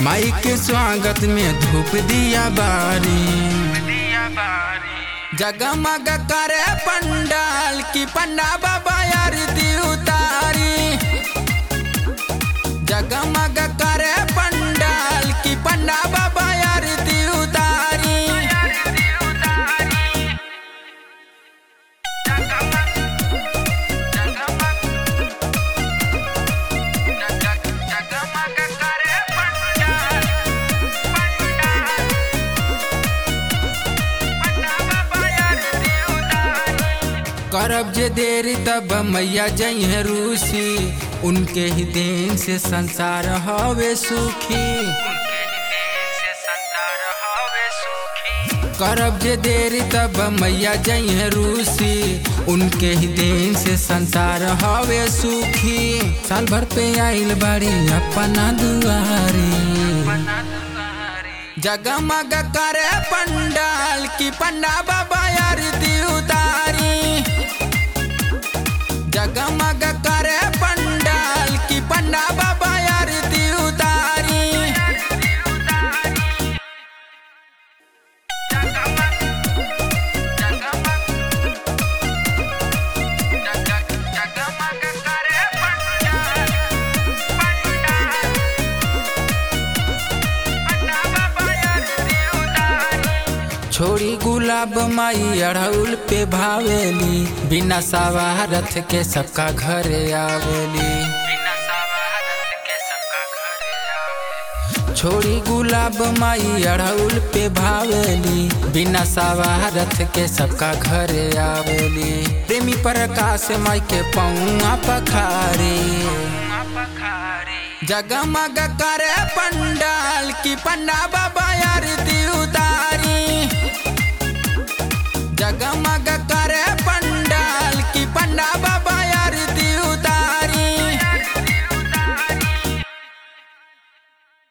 माई के स्वागत में धूप दिया बारी जगमग करे पंडाल की पंडा बाबा आरती उतारी जगमग करे पंडाल की पंडा बाबा आरती उतारी करब जे देरी तब मैया जइहे रूसी उनके ही देन से संसार हवे सुखी करब जे देरी तब मैया जइहे रूसी उनके ही देन से संसार हवे सुखी साल भर पे आइल बाड़ी अपना दुआरी जगमग करे पंडाल की पंडा बाबा आरती उतारी जगमग करे पंडाल की पंडा बाबा आरती उतारी छोड़ी गुलाब माई अड़हुल पे भावेली बिना सवारथ के सबका घरे आवेली छोड़ी गुलाब माई अड़हुल पे भावेली बिना सवारथ के सबका घरे आवेली प्रेमी प्रकाश माई के पौआ पखारे जगमग करे पंडाल की पंडा बाबा आरती